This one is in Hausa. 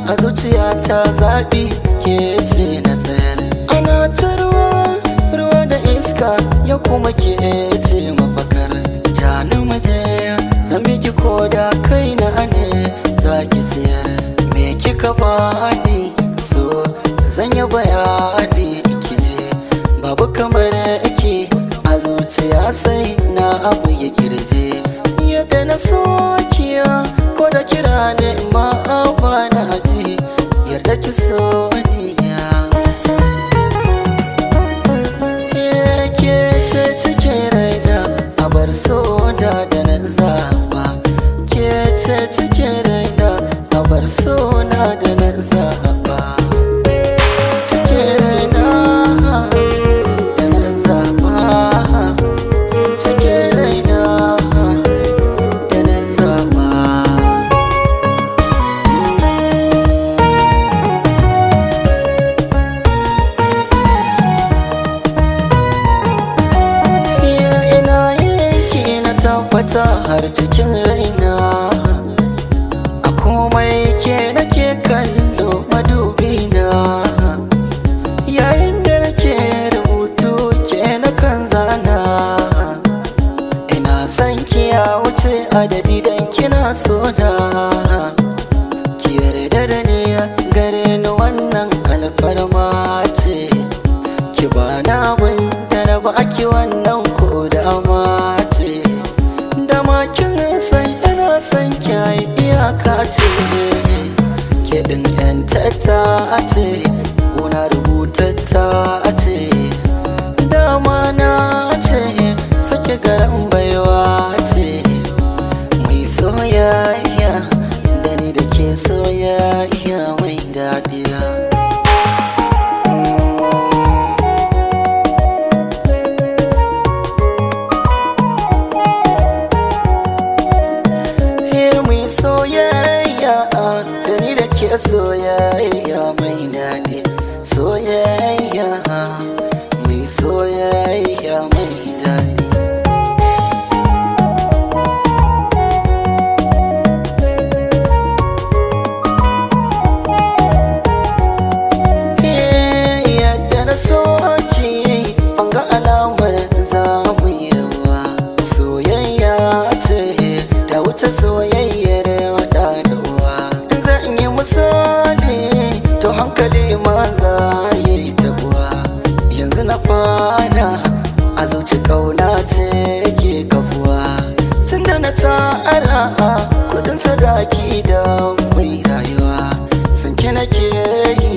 a zuciyata zaɓi ke ce na tsayar ana ta ruwa ruwa da iska ya kuma ke ce mafakar jani muje zan biki koda kai na ne za ki siyar me kika bani so zan yi bayani kije babu kamar ki a zuciya sai na abu ya kirje yadda na sokiya ko da kira ne ma ba na ji yarda ki so ni ke ce cike raina a bar so da da na zaba ke ce cike raina a bar so na da na zaba cike raina da na zaba cike raina da na zaba Iya ina yake na tabbata har cikin raina A komai ke nake kallo madubina Yayin da nake rubutu ke na kan zana Ina son ki ya wuce adadi dan kina so da Ki yarda da ni gare ni wannan alfarma ce ki ba na abin da na ba ki wannan ko dama ce dama kin san ina san ki ai iyaka ce ke din yan tata ce una rubutatta ce dama na ce sake garan baiwa ce mai soyayya da ni da ke soyayya mai daɗiya He mai soyayya da ni da ke soyayya mai daɗi soyayya mai soyayya mai daɗi He yadda na soki ban ga alamar za mu yi rawa soyayya ce da wuce soyayyar wata da uwa in zan yi misali to hankali ma za ya yi tabuwa yanzu na fara a zuci kauna ce ke kafuwa tunda na tara kudin sadaki da mai rayuwa sanke nake yi